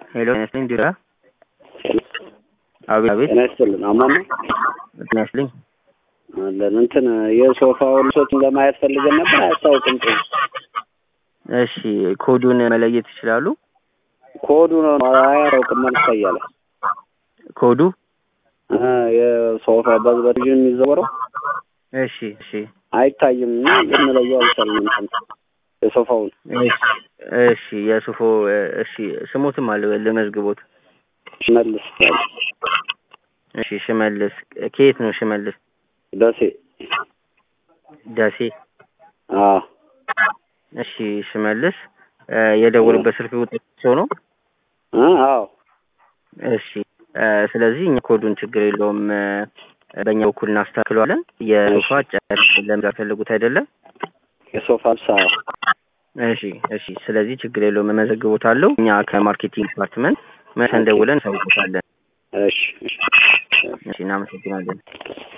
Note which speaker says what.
Speaker 1: ሄሎ ጤና ይስጥልኝ ዲራ አቤት አቤት
Speaker 2: ጤና ይስጥልን። አማን ነው
Speaker 1: ጤና ይስጥልኝ
Speaker 2: አለን። እንትን የሶፋውን ልብሶችን ለማየት ፈልገን ነበር። አያስታውቅም ጥሩ
Speaker 1: እሺ ኮዱን መለየት ይችላሉ
Speaker 2: ኮዱ ነው አያውቅም መልስ እያለ
Speaker 1: ኮዱ
Speaker 2: እ የሶፋ በዝ በቴሌቪዥን የሚዘወረው
Speaker 1: እሺ እሺ
Speaker 2: አይታይም እና ልንለየው አልቻልንም። እንትን የሶፋውን
Speaker 1: እሺ እሺ የሱፎ እሺ ስሙትም አለ ለመዝግቦት
Speaker 2: ሽመልስ ያለ
Speaker 1: እሺ ሽመልስ ከየት ነው ሽመልስ
Speaker 2: ደሴ
Speaker 1: ደሴ
Speaker 2: አዎ
Speaker 1: እሺ ሽመልስ እ የደወሉበት ስልክ ቁጥር ሰው ነው
Speaker 2: እ አዎ
Speaker 1: እሺ እ ስለዚህ እኛ ኮዱን ችግር የለውም እ በእኛ በኩል እናስተካክለዋለን የሶፋ ጨርቅ ለምዛ ፈልጉት አይደለም
Speaker 2: የሶፋ ልብስ አዎ
Speaker 1: እሺ እሺ ስለዚህ ችግር የለውም እመዘግቦታለሁ እኛ ከማርኬቲንግ ዲፓርትመንት መተን ደውለን እንሳውቆታለን
Speaker 2: እሺ እሺ
Speaker 1: እሺ እናመሰግናለን